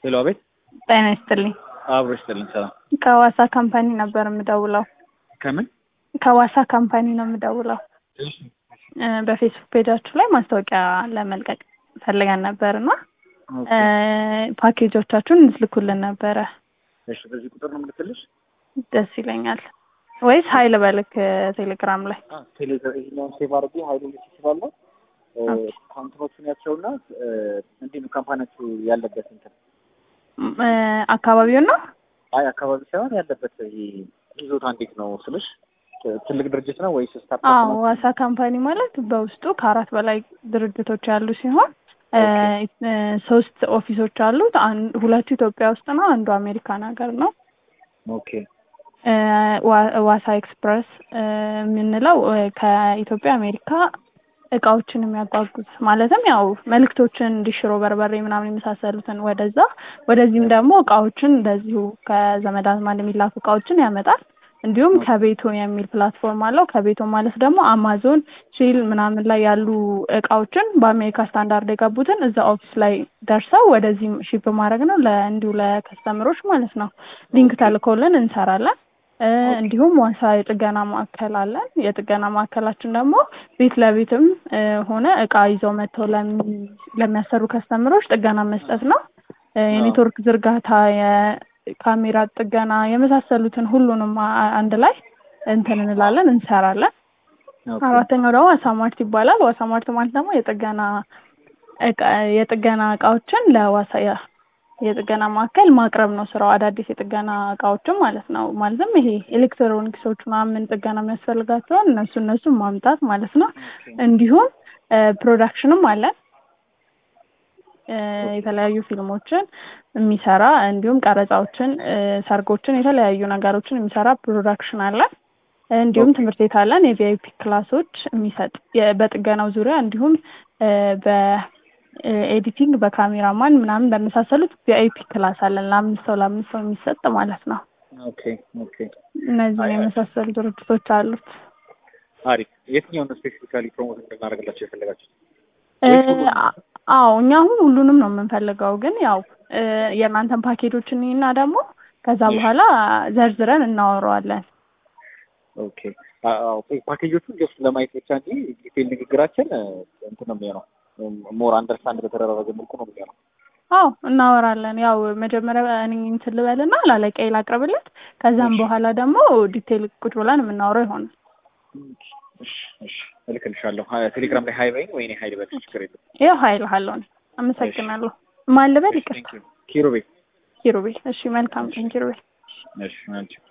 ሄሎ፣ አቤት። ጤና ይስጥልኝ። አብሮ ይስጥልኝ። ሰላም። ከዋሳ ካምፓኒ ነበር የምደውለው። ከምን? ከዋሳ ካምፓኒ ነው የምደውለው። እ በፌስቡክ ፔጃችሁ ላይ ማስታወቂያ ለመልቀቅ ፈልገን ነበር እና እ ፓኬጆቻችሁን እንድትልኩልን ነበረ። እሺ፣ በዚህ ቁጥር ነው የምልክልሽ? ደስ ይለኛል። ወይስ ሀይል በልክ ቴሌግራም ላይ? ቴሌግራም ሴቭ አድርጌ ሀይሉ ልክ ይችላለሁ። ካምፕኖቹን ያቸውና እንዲህ ነው ካምፓኒያችሁ ያለበት እንትን እ አካባቢውን ነው አይ አካባቢ ሳይሆን ያለበት ይሄ ይዞታ እንዴት ነው ስልሽ ትልቅ ድርጅት ነው ወይስ ስታርት አዎ ዋሳ ካምፓኒ ማለት በውስጡ ከአራት በላይ ድርጅቶች ያሉ ሲሆን እ እ ሶስት ኦፊሶች አሉት። አንድ ሁለቱ ኢትዮጵያ ውስጥ ነው፣ አንዱ አሜሪካን ሀገር ነው። ኦኬ እ ዋ- ዋሳ ኤክስፕረስ እ የምንለው እ ከኢትዮጵያ አሜሪካ እቃዎችን የሚያጓጉዝ ማለትም ያው መልእክቶችን እንዲሽሮ በርበሬ ምናምን የመሳሰሉትን ወደዛ ወደዚህም ደግሞ እቃዎችን እንደዚሁ ከዘመድ አዝማድ የሚላኩ እቃዎችን ያመጣል። እንዲሁም ከቤቱ የሚል ፕላትፎርም አለው። ከቤቱ ማለት ደግሞ አማዞን ሺል ምናምን ላይ ያሉ እቃዎችን በአሜሪካ ስታንዳርድ የገቡትን እዛ ኦፊስ ላይ ደርሰው ወደዚህ ሺፕ ማድረግ ነው ለ እንዲሁ ለከስተምሮች ማለት ነው። ሊንክ ተልኮልን እንሰራለን። እ እንዲሁም ዋሳ የጥገና ማዕከል አለን። የጥገና ማዕከላችን ደግሞ ቤት ለቤትም እ ሆነ እቃ ይዘው መጥተው ለሚ- ለሚያሰሩ ከስተምሮች ጥገና መስጠት ነው። እ የኔትወርክ ዝርጋታ፣ የካሜራ ጥገና የመሳሰሉትን ሁሉንም አ- አንድ ላይ እንትን እንላለን እንሰራለን። ኦኬ አራተኛው ደግሞ ዋሳማርት ይባላል። ዋሳማርት ማለት ደግሞ የጥገና እቃ የጥገና እቃዎችን ለዋሳ ያ- የጥገና ማዕከል ማቅረብ ነው ስራው። አዳዲስ የጥገና እቃዎችን ማለት ነው። ማለትም ይሄ ኤሌክትሮኒክሶች ምናምን ጥገና የሚያስፈልጋቸውን እነሱ እነሱ ማምጣት ማለት ነው። እንዲሁም እ ፕሮዳክሽንም አለን እ የተለያዩ ፊልሞችን የሚሰራ እንዲሁም ቀረጻዎችን፣ እ ሰርጎችን፣ የተለያዩ ነገሮችን የሚሰራ ፕሮዳክሽን አለን። እንዲሁም ትምህርት ቤት አለን የቪአይፒ ክላሶች የሚሰጥ የ- በጥገናው ዙሪያ እንዲሁም እ በኤዲቲንግ በካሜራማን ምናምን በመሳሰሉት ቪአይፒ ክላስ አለን ለአምስት ሰው ለአምስት ሰው የሚሰጥ ማለት ነው። ኦኬ ኦኬ እነዚህን የመሳሰሉ ድርጅቶች አሉት። አሪፍ። የትኛውን ስፔሲፊካሊ ፕሮሞት እንድናደርግላቸው የፈለጋችሁት? እ አ- አዎ እኛ አሁን ሁሉንም ነው የምንፈልገው፣ ግን ያው እ የእናንተን ፓኬጆችን እና ደግሞ ከዛ በኋላ ዘርዝረን እናወራዋለን። ኦኬ አዎ ፓኬጆቹን ጀስት ለማየት ብቻ እንጂ ዲቴል ንግግራችን እ እንትን ነው የሚሆነው ሞር አንደርስታንድ በተደረገ መልኩ ነው የሚሆነው። አዎ እናወራለን። ያው መጀመሪያ እኔ እንትን ልበልና ላለቃዬ ላቅርብለት፣ ከዛም በኋላ ደግሞ ዲቴል ቁጭ ብለን የምናወራው ይሆናል። እሺ እሺ እልክልሻለሁ። ሀ- ቴሌግራም ላይ ሀይ በይኝ ወይ እኔ ሀይል በልሽ ችግር የለም። ይኸው ሀይል ሀለውን አመሰግናለሁ። ማን ልበል? እሺ፣ ይቅርታ ቴንክ ዩ ኪሩቤል። ኪሩቤል። እሺ መልካም ቀን ኪሩቤል። እሺ አንቺ